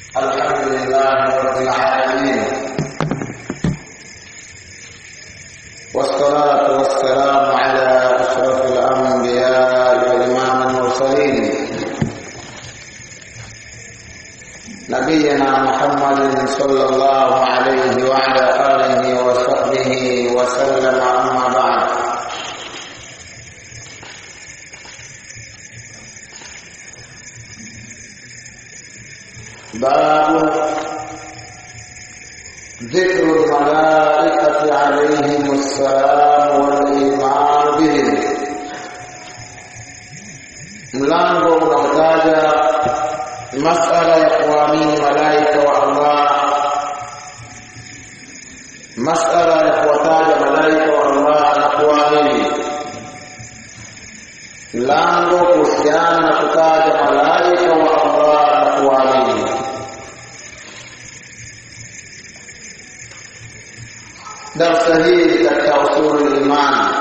الحمد لله رب العالمين والصلاة والسلام على أشرف الأنبياء وإمام المرسلين نبينا محمد صلى الله عليه وعلى آله وصحبه وسلم أما بعد باب ذكر الملائكة عليهم السلام والإيمان بهم mlango unaotaja masala ya kuamini malaika wa Allah masala ya kuwataja malaika wa Allah na kuamini mlango kuhusiana na kutaja malaika wa Allah na kuamini darsa hii katika usulu iman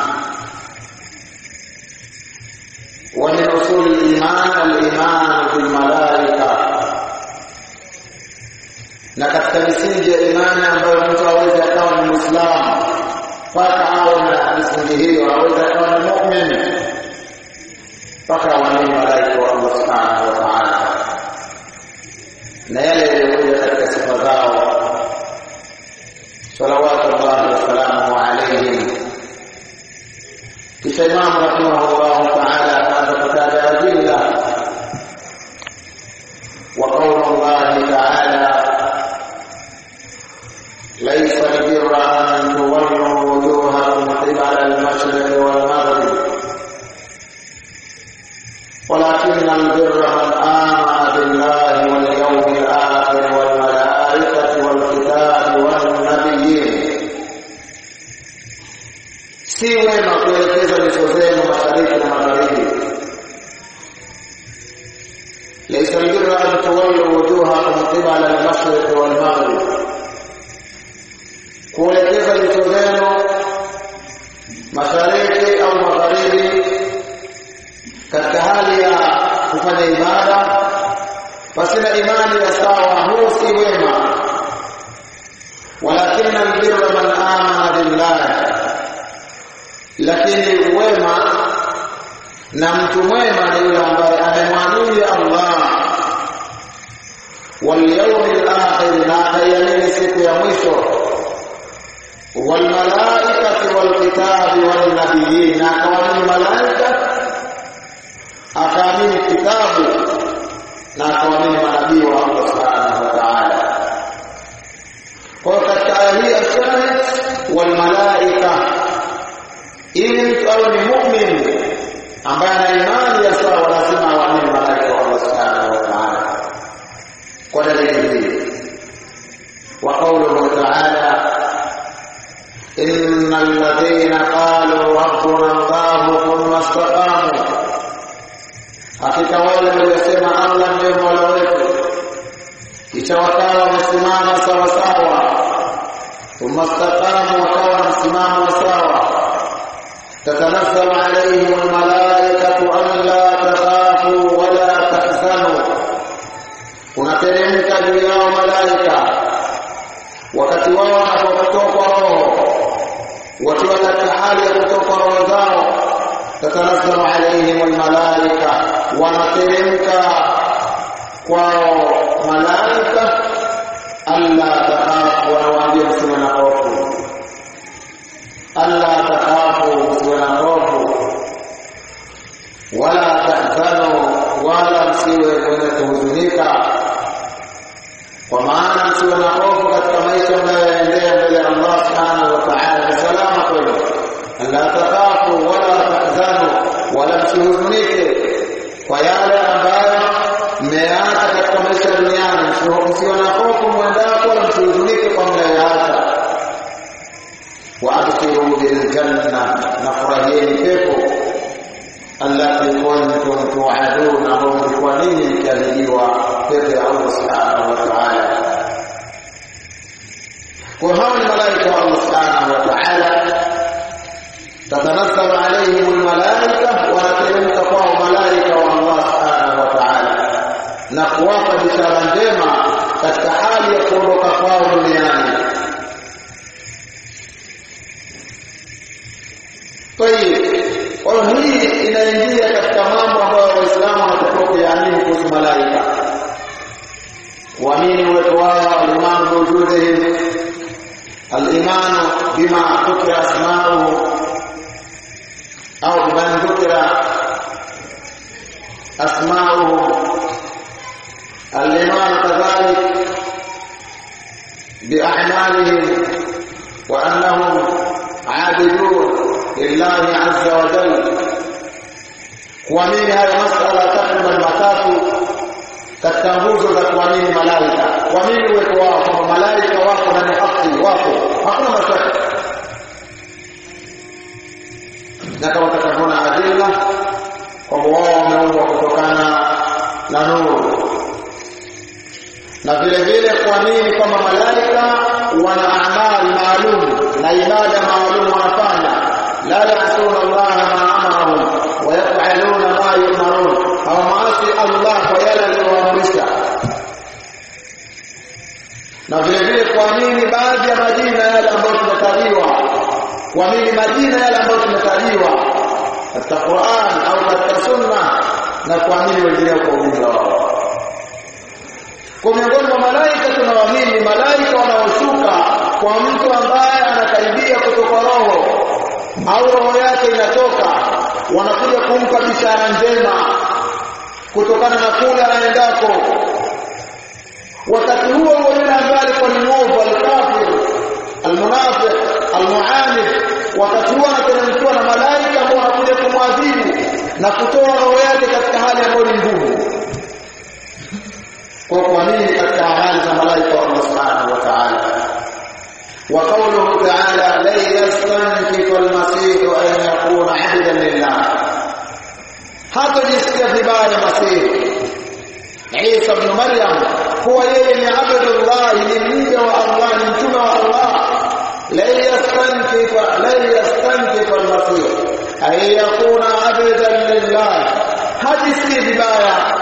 ومن أصول الإيمان الإيمان بالملائكة na katika misingi ya imani ambayo mtu aweze akawa ni Muislamu mpaka awe na misingi hiyo, aweze akawa ni muumini mpaka aamini malaika wa Allah subhanahu wa ta'ala na yale yaliyokuja katika sifa zao salawatu llahi wasalamuhu alaihim. Kisha Imamu rahimahullahu taala akaanza kutaja adilla wa qaulu llahi taala ليس البر أن تولوا وجوهكم قبل المشرق والمغرب ولكن البر من آمن بالله واليوم الآخر والملائكة والكتاب والنبيين si wema kuelekeza nyuso zenu mashariki na magharibi laisa albirra an tuwallu wujuhakum qibala almashriqi walmaghrib kuelekeza nyuso zenu mashariki au magharibi katika hali ya kufanya ibada pasina imani ya sawa huu si wema walakina albirra man amana billahi lakini wema na mtu mwema ni yule ambaye amemwamini Allah wal yawmil akhir na akaiamini siku ya mwisho wal malaikati wal kitabi wal nabiyyin na akaamini malaika akaamini kitabu na akaamini manabii wa Allah subhanahu wa ta'ala kwa katika aya hii ashahid wal malaika ili mtu awe ni mu'min ambaye ana imani ya sawa lazima aamini malaika wa Allah subhanahu wa ta'ala kwa dalili hii wa qawluhu ta'ala innal ladhina qalu rabbuna Allah thumma istaqamu hakika wale waliosema Allah ndiye mola wetu kisha wakawa wamesimama sawa sawa thumma istaqamu wakawa na msimamo wa sawa تتنزل عليهم الملائكة ألا تخافوا ولا تحزنوا unateremka juu yao malaika wakati wao wanapotoka roho wakiwa katika hali ya kutoka roho zao tatanazzalu alaihim almalaika wanateremka kwao malaika alla takhafu wanawaambia msiwe na hofu alla takhafu msiwe na hofu wala tahzanu wala msiwe wenye kuhuzunika kwa maana msiwe na hofu katika maisha mnayoendea mbele ya Allah subhanahu wa ta'ala ni salama kwenu alla takhafu wala tahzanu wala msihuzunike kwa yale ambayo mmeacha katika maisha duniani msiwe na hofu mwendako wala msihuzunike kwa mnayoacha وابشروا بالجنه نفرهين pepo allati kuntum tu'adun ambao mlikuwa ninyi mkiahidiwa pepo ya Allah subhanahu wa ta'ala kwa hao ni malaika wa Allah subhanahu wa ta'ala tatanazzalu alayhim almalaika wanateremka kwao malaika wa Allah subhanahu wa ta'ala na kuwapa bishara njema kuamini uwepo wao al-iman biwujudihim al-iman bima dhukira asma'uhu au biman dhukira asma'uhu al-iman kadhalik بأعمالهم وأنهم عابدون لله عز وجل kuamini haya masala takriban matatu katika nguzo za kuamini malaika kuamini uwepo wao kwamba malaika wako na ni haki wako hakuna mashaka na kama tutakavyoona adila kwamba wao wameumbwa kutokana na nuru na vile vile kuamini kwamba malaika wana amali maalum na ibada maalum wanafanya la yasuna Allah ma amarahum wa yaf'aluna ma yu'marun hawamaasi Allah kwa yale aliyowaamrisha na vile vile kuamini baadhi ya majina yale ambayo tumetajiwa kuamini majina yale ambayo tumetajiwa katika Qur'an au katika Sunna na kuamini wengine kwa ujumla wao kwa miongoni mwa malaika tunawaamini malaika wanaoshuka kwa mtu ambaye anakaribia kutoka roho au roho yake inatoka wanakuja kumpa bishara njema kutokana na kule anaendako wakati huo huo yule ambaye alikuwa ni mwovu alkafir almunafiq almuanid wakati huo anateremkiwa na malaika ambao wanakuja kumwadhibu na kutoa roho yake katika hali ambayo ni ngumu kwa kuamini katika amali za malaika wa Allah subhanahu wa ta'ala wa qawluhu ta'ala la yastankifu al-masih an yakuna 'abdan lillah hata jisikia vibaya masih Isa ibn Maryam huwa yeye ni abdullah ni mja wa Allah ni mtume wa Allah la yastankifu la yastankifu al-masih ay yakuna 'abdan lillah hajisikia vibaya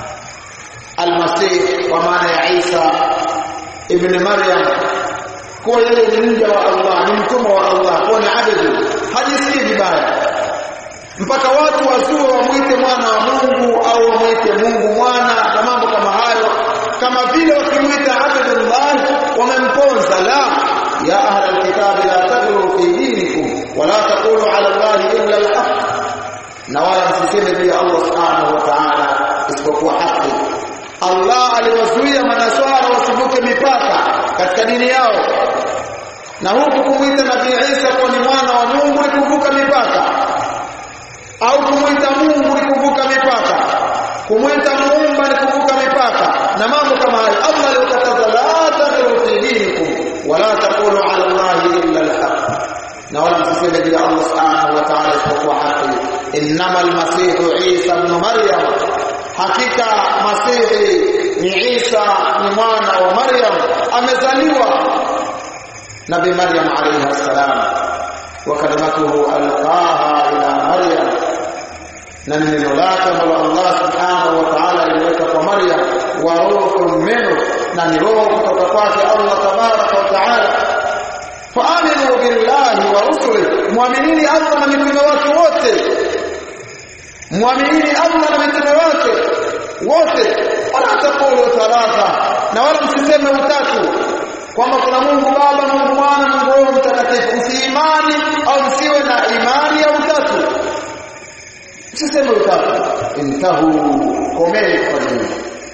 المسيح ومعنى عيسى ابن مريم kuwa yeye ni mja wa Allah ni mtumwa wa Allah kuwa ni abdu hajisikii vibaya mpaka watu wazue wamwite mwana wa Mungu au wamwite Mungu mwana na mambo kama hayo kama vile wakimwita abdullah wamemponza la ya ahla alkitabi la taghlu fi dinikum wala taqulu ala allahi illa alhaq na wala msiseme juu ya Allah subhanahu wa ta'ala isipokuwa haki Allah aliwazuia manaswara wasivuke mipaka katika dini yao na huku kumwita Nabii Isa kuwa ni mwana wa Mungu ni kuvuka mipaka au kumwita Mungu ni kuvuka mipaka kumwita muumba ni kuvuka mipaka na mambo kama hayo Allah aliyokataza la taghlu fi dinikum wala taqulu ala Allahi illa al-haq na wala msiseme juu ya Allah subhanahu wa ta'ala isipokuwa haki innamal masihu Isa ibn Maryam hakika masihi ni Isa ni mwana wa Maryam amezaliwa nabi Maryam alayha salam wa kalimatuhu alqaha ila Maryam na neno lake ambalo Allah subhanahu wa ta'ala aliweka kwa Maryam wa ruhun minhu na ni roho kutoka kwake Allah tabaraka wa ta'ala faaminu billahi wa rusulihi muaminini Allah na mitume wake wote muaminini Allah na mitume wake wote wala taqulu thalatha na wala msiseme utatu kwamba kuna Mungu Baba, Mungu Mwana, Mungu Roho Mtakatifu. Msiimani au msiwe na imani ya utatu, msiseme utatu. Intahu, komeni kwa dini.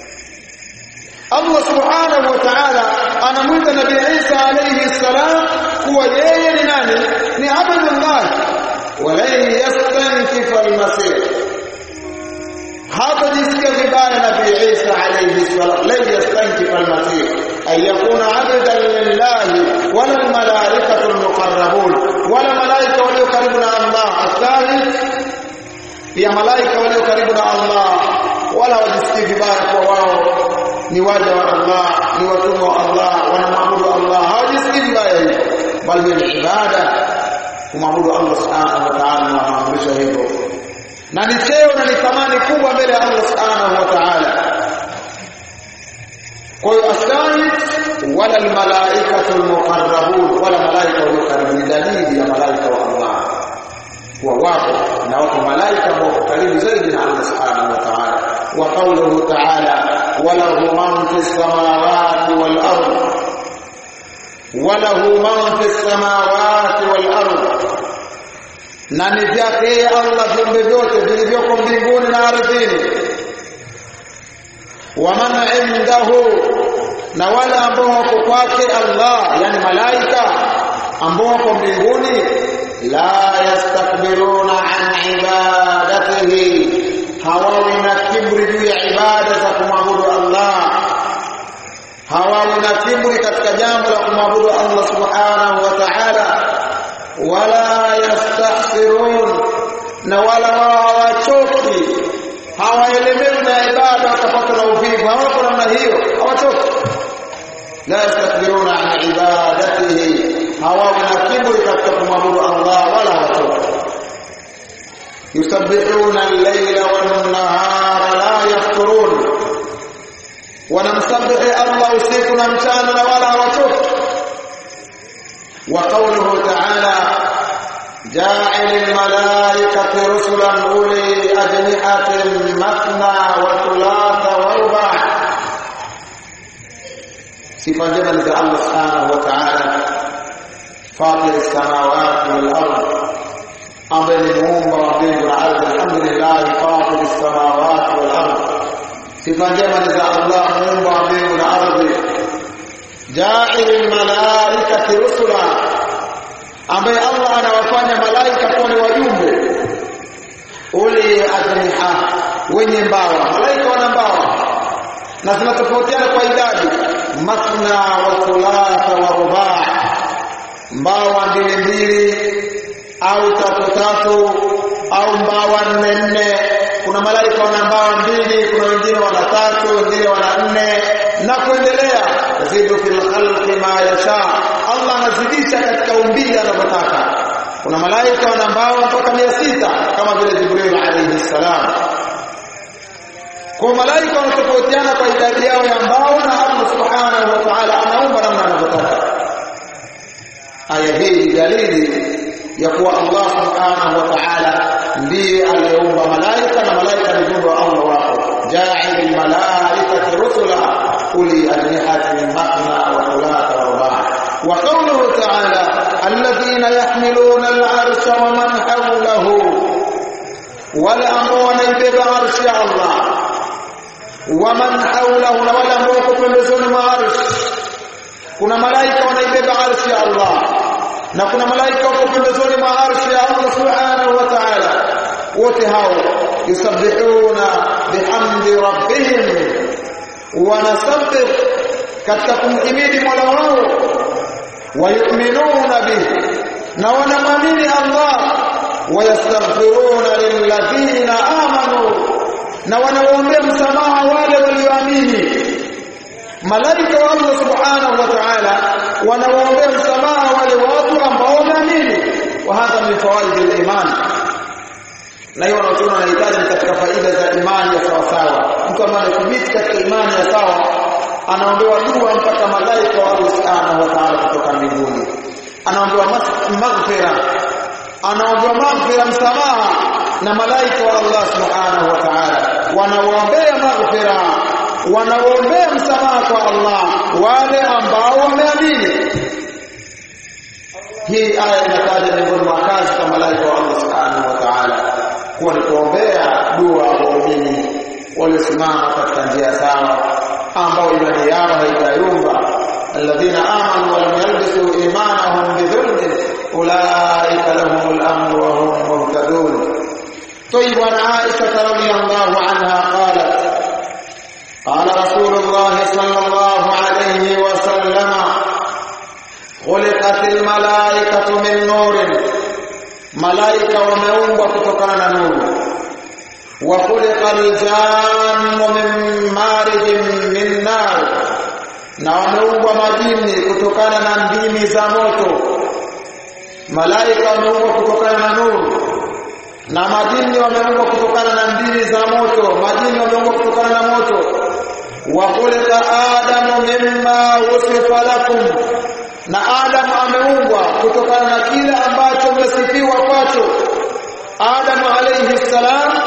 Allah subhanahu wa ta'ala anamwita Nabii Isa alayhi salam kuwa yeye ni nani? Ni abdullah walan yastankifa almasih hata jisikia vibaya Nabii Isa alayhi salam la yastankifa almasih ay yakuna abdan lillahi wala almalaikatu almuqarrabun wala malaika walio karibu na Allah athani pia malaika walio karibu na Allah wala wajisikii vibaya kwa wao ni waja wa Allah ni watumwa wa Allah wanamwabudu Allah hawajisikii vibaya hivyo bali ni ibada kumwabudu Allah subhanahu wa ta'ala na maamrisho hivyo na ni cheo na ni thamani kubwa mbele ya Allah subhanahu wa ta'ala kwa hiyo askari wala almalaikatu almuqarrabun wala malaika walio karibu ni dalili ya malaika wa Allah wa wapo na wapo malaika ambao karibu zaidi na Allah subhanahu wa ta'ala wa qawluhu ta'ala walahu man fi samawati wal ardh walahu man fi samawati wal ardh na ni vyake Allah viumbe vyote vilivyoko mbinguni na ardhini wa man indahu na wale ambao wako kwake Allah yani malaika ambao wako mbinguni la yastakbiruna an ibadatihi hawawi na kibri juu ya ibada za kumwabudu Allah hawawi na kibri katika jambo la kumwabudu Allah subhanahu wa ta'ala wala yastahsirun na wala wao hawachoki hawaelemewi na ibada wakapata na uvivu hawako namna hiyo hawachoki la yastakbiruna an ibadatihi hawawi na kiburi katika kumwabudu Allah wala hawachoki yusabbihuna al-layla wan-nahara la yafturun wanamsabihi Allah usiku na mchana na wala hawachoki wa qawluhu ta'ala جاعل الملائكة رسلا أولي أجنحة مثنى وثلاث ورباع sifa njema ni za Allah subhanahu wa ta'ala fatir samawati wal ardh ambaye ni muumba wa mbingu na ardhi alhamdulillah fatir samawati wal ardh sifa njema ni za Allah muumba wa mbingu na ardhi ja'il malaikati rusula ambaye Allah anawafanya malaika kuwa ni wajumbe uli ajniha wenye mbawa malaika wana mbawa na zinatofautiana kwa idadi mathna wa thulatha wa rubaa mbawa mbili mbili au tatu tatu au mbawa nne nne kuna malaika wana mbawa mbili kuna wengine wana tatu wengine wana nne na kuendelea yazidu fil khalqi ma yasha Allah anazidisha katika umbile anavyotaka kuna malaika wana mbawa mpaka mia sita kama vile Jibril alayhi salam kwa malaika wanatofautiana kwa idadi yao ya mbao na Allah subhanahu wa ta'ala anaumba namna anavyotaka aya hii ni dalili ya kuwa Allah subhanahu wa ta'ala ndiye aliyeumba malaika na malaika ni viumbe wa Allah wako ja'il malaikati rusula uli ajnihatin mathna wa thulatha wa ruba' wa qawluhu ta'ala alladhina yahmiluna al-arsha wa man hawlahu wale ambao wanaibeba arshi ya Allah waman haulahu na wale ambao wako pembezoni mwa arshi kuna malaika wanaibeba arshi ya Allah na kuna malaika wako pembezoni mwa arshi ya Allah subhanahu wa ta'ala wote hao yusabbihuna bihamdi rabbihim wanasabbih katika kumhimidi Mola wao wayuminuna bihi na wanamwamini Allah wayastaghfiruna lilladhina amanu na wanawaombea msamaha wale walioamini malaika wa Allah subhanahu wa ta'ala wanawaombea msamaha wale watu ambao wameamini wa hadha min fawaid al-iman na hiyo wanaotuona wanahitaji katika faida za imani ya sawa sawa mtu ambaye anathibiti katika imani ya sawa anaombewa dua mpaka malaika wa Allah subhanahu wa ta'ala kutoka mbinguni anaombewa maghfira anaombewa maghfira msamaha na malaika wa Allah subhanahu wa ta'ala wanawaombea maghfira wanawaombea msamaha kwa Allah wale ambao wameamini hii aya inataja miongoni mwa kazi za malaika wa Allah subhanahu wa ta'ala kuwa ni kuombea dua waumini waliosimama katika njia sawa ambao imani yao haitayumba alladhina amanu wa lam yalbisu imanahum bidhulmin ulaika lahumul amru wa hum muhtadun طيب عن عائشة رضي الله عنها قالت قال رسول الله صلى الله عليه وسلم خلقت الملائكة من نور ملائكة ومeumbwa kutokana na nuru وخلق الجان من مارج من نار na wameumbwa majini kutokana na ndimi za moto malaika wameumbwa kutokana na nuru na majini wameumbwa kutokana na ndimi za moto majini wameumbwa kutokana na moto wa khuliqa adamu mimma wusifa lakum na adamu ameumbwa kutokana na kile ambacho mmesifiwa kwacho adamu alayhi salam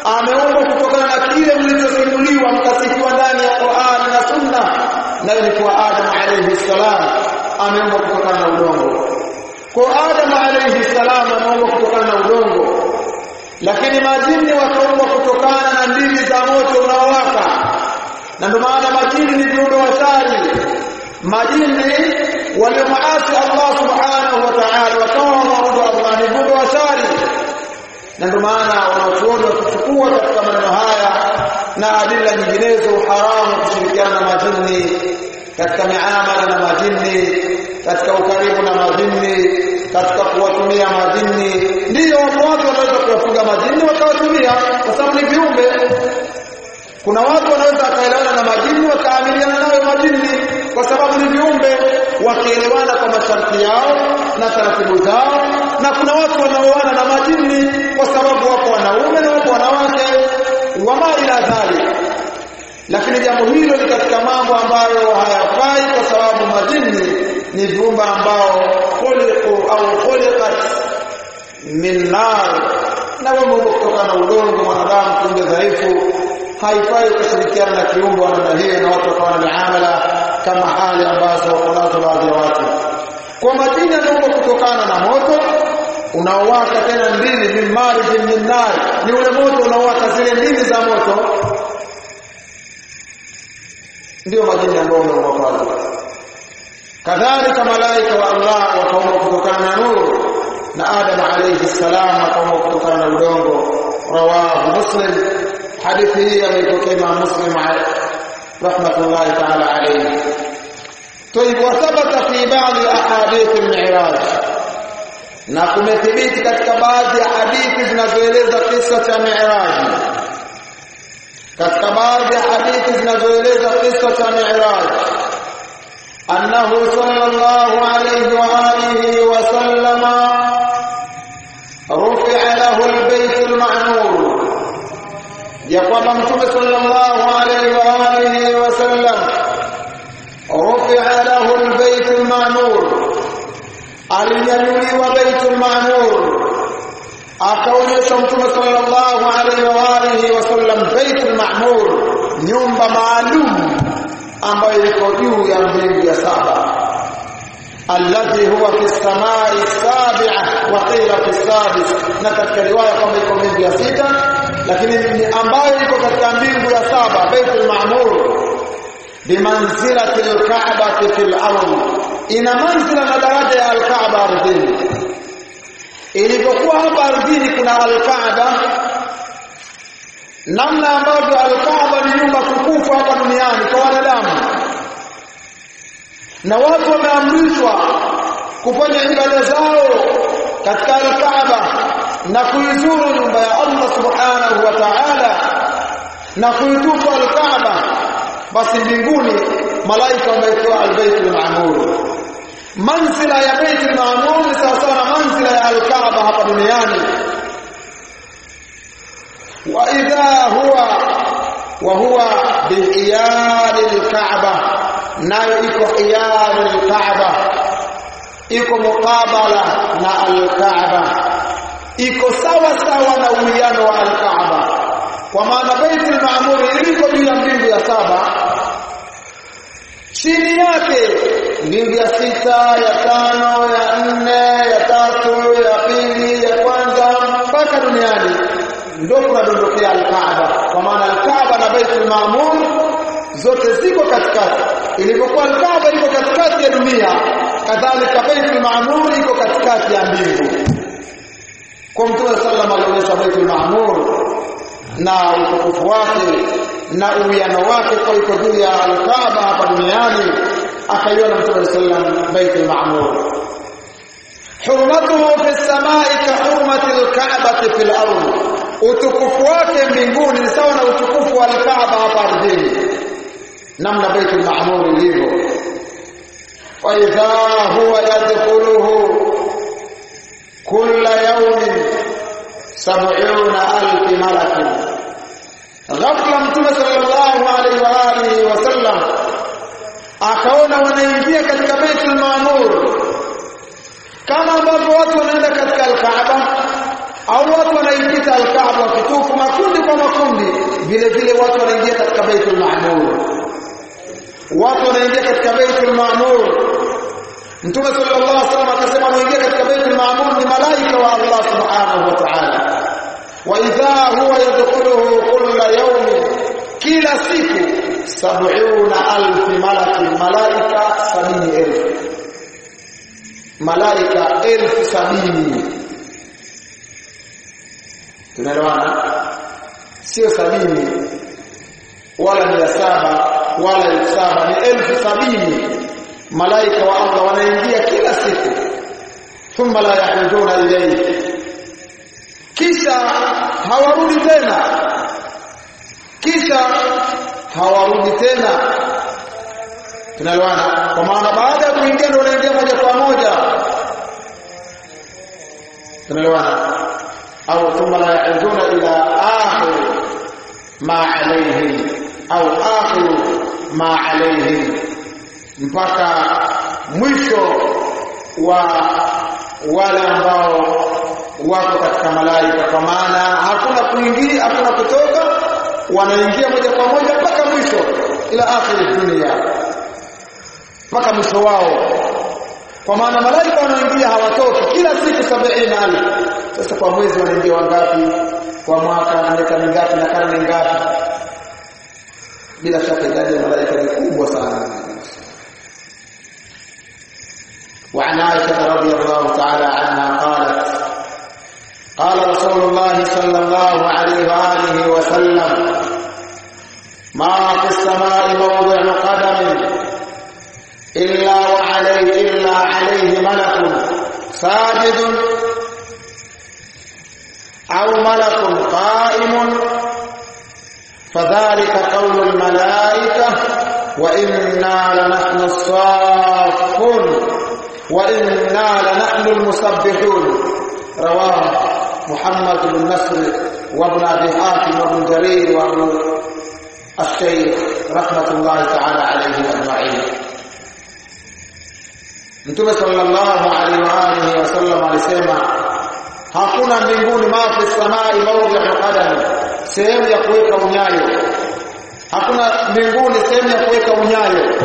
ameumbwa kutokana na kile mlichosimuliwa mkasifiwa ndani ya Qur'an na Sunna nayo ni kwa Adam alayhi salam ameumbwa kutokana na udongo kwa Adam alayhi salam ameumbwa kutokana na udongo lakini majini wakaumbwa kutokana na ndimi za moto unaowaka na ndio maana majini ni viumbe watari majini waliomaasi Allah subhanahu wa ta'ala wakawa waabudu Allah ni viumbe watari na ndio maana wanachuoni wakichukua katika maneno haya na adila nyinginezo haramu kushirikiana na majini katika miamala na majini katika ukaribu na majini katika kuwatumia majini ndiyo wapo watu wanaweza kuwafuga majini wakawatumia kwa sababu ni viumbe kuna watu wanaweza wakaelewana na majini wakaamiliana nayo majini kwa sababu ni viumbe wakielewana kwa masharti yao na taratibu zao na kuna watu wanaoana na majini kwa sababu wapo wanaume na wapo wanawake wama ila dhalik lakini jambo hilo ni katika mambo ambayo hayafai kwa sababu majini ni viumbe ambao khuliqu au khuliqat min nar na wameumbwa kutokana na udongo mwanadamu kiumbe dhaifu haifai kushirikiana na kiumbe wa namna hiyo na watu wakawa na miamala kama hali ambazo wanazo baadhi ya watu kwa majini yanaumbwa kutokana na moto unaowaka tena ndimi min marijin min nar ni ule moto unaowaka zile ndimi za moto ndio majini ambao wameumbwa pale kadhalika malaika wa Allah wakaumbwa kutokana na nuru na Adam alayhi salam akaumbwa kutokana na udongo rawahu muslim hadithi hii ameipokea Imam Muslim rahmatullahi ta'ala alayhi طيب وثبت في بعض احاديث المعراج na kumethibiti katika baadhi ya hadithi zinazoeleza kisa cha Mi'raj katika baadhi ya hadithi zinazoeleza kisa cha Mi'raj annahu sallallahu alayhi wa alihi wa sallama rufi'a lahu albayt alma'mur ya kwamba mtume sallallahu alayhi wa alihi wa sallam rufi'a lahu albayt alma'mur alinyanyuliwa baitul ma'mur akaonyesha mtume sallallahu alaihi wa alihi wasallam baitul ma'mur nyumba maalum ambayo iko juu ya mbingu ya saba alladhi huwa fi samai sabi'a wa qila fi sadis na katika riwaya kwamba iko mbingu ya sita lakini ambayo iko katika mbingu ya saba baitul ma'mur bimanzilati al-ka'bati fil ardh ina manzila na daraja ya al-Kaaba ardhini. Ilivyokuwa hapa ardhini kuna al-Kaaba, namna ambavyo al-Kaaba ni nyumba tukufu hapa duniani kwa wanadamu, na watu wameamrishwa kufanya ibada zao katika al-Kaaba na kuizuru nyumba ya Allah subhanahu wa ta'ala na kuitufu al-Kaaba, basi mbinguni malaika wamewekewa al-Baitul Ma'mur manzila ya Baitul Maamur ni sawa sawa na manzila ya Al-Kaaba hapa duniani wa idha huwa wa huwa bihiyal al-Kaaba nayo iko hiyal al-Kaaba iko mukabala na al-Kaaba iko sawa sawa na uwiano wa al-Kaaba kwa maana Baitul Maamur iliko juu ya mbingu ya saba chini yake mbingu ya sita ya tano ya nne ya tatu ya pili ya kwanza mpaka duniani ndio kunadondokea alkaaba kwa maana alkaaba na baitul maamur zote ziko katikati ilipokuwa alkaaba iko katikati ya dunia kadhalika baitul maamur iko katikati ya mbingu kwa mtume sallam alionyesha baitul maamur na utukufu wake na uwiano wake kwa iko juu ya alkaaba hapa duniani akaiona mtume sallam baitul ma'mur hurmatuhu fi samai ka hurmati alka'bati fil ardh utukufu wake mbinguni ni sawa na utukufu wa alkaaba hapa ardhini namna baitul ma'mur ilivyo wa idha huwa yadkhuluhu kulla yawmin sab'una alf malak ghafla mtume sallallahu alaihi wa alihi wasallam akaona wanaingia katika Baitul Maamur kama ambavyo watu wanaenda katika Al-Kaaba au watu wanaipita alkaaba wakitufu makundi kwa makundi vile vile watu wanaingia katika baitul maamur watu wanaingia katika baitul maamur mtume sallallahu alaihi wasallam akasema wanaingia katika baitul maamur ni malaika wa Allah subhanahu wa ta'ala wa idha huwa yadkhuluhu kulla yawmin kila siku sab'una alf malaki malaika sabini elfu malaika elfu sabini tunaelewana sio sabini wala mia saba wala elfu saba ni elfu sabini malaika wa Allah wanaingia kila siku thumma la yahujuna ilayhi kisha hawarudi tena kisha hawarudi tena tunaelewana kwa maana baada ya kuingia ndio wanaingia moja kwa moja tunaelewana au thumma la yauduna ila akhir ma alayhim au akhir ma alayhim mpaka mwisho wa wale ambao wako katika malaika kwa maana hakuna kuingia hakuna kutoka wanaingia moja kwa moja mpaka mwisho ila akhir dunia mpaka mwisho wao kwa maana malaika wanaingia hawatoki kila siku sabini alif sasa kwa mwezi wanaingia wangapi kwa mwaka na miaka mingapi na karne ngapi bila shaka idadi ya malaika ni kubwa sana وعن عائشة رضي الله تعالى عنها قالت قال رسول الله صلى الله عليه وآله وسلم ما في السماء موضع قدم إلا وعليه إلا عليه ملك ساجد أو ملك قائم فذلك قول الملائكة وإنا لنحن الصافون وإنا لنحن المسبحون رواه محمد بن نصر وابن أبي حاتم وابن جرير وابن الشيخ رحمة الله تعالى عليه أجمعين Mtume sallallahu alaihi wa alihi wasallam alisema hakuna mbinguni mafi samai mawdhi'u qadam sehemu ya kuweka unyayo hakuna mbinguni sehemu ya kuweka unyayo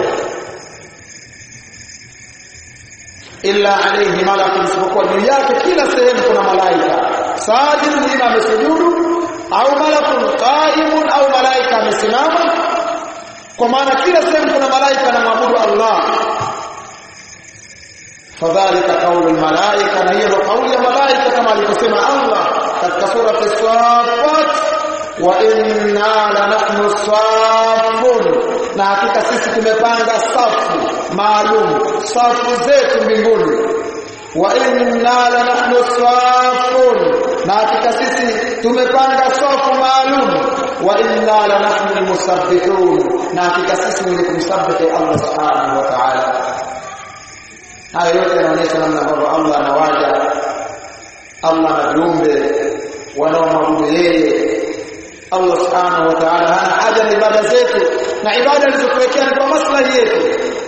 illa alayhi malakun isipokuwa juu yake kila sehemu kuna malaika sajid ima amesujudu au malakun qaimun au malaika amesimama kwa maana kila sehemu kuna malaika anamwabudu Allah fadhalika qaulu almalaika na hiyo kauli ya malaika kama alivyosema Allah katika sura as-saffat wa inna lanahnu safun na hakika sisi tumepanga safu maalum safu zetu mbinguni wa inna lanahnu safun na hakika sisi tumepanga safu maalum wa inna lanahnu almusabbihun na hakika sisi ni kumsabbihi Allah subhanahu wa ta'ala haya yote yanaonyesha namna ambavyo Allah anawaja Allah na viumbe wanaomwabudu yeye Allah subhanahu wa ta'ala hana haja na ibada zetu na ibada alizotuwekea ni kwa maslahi yetu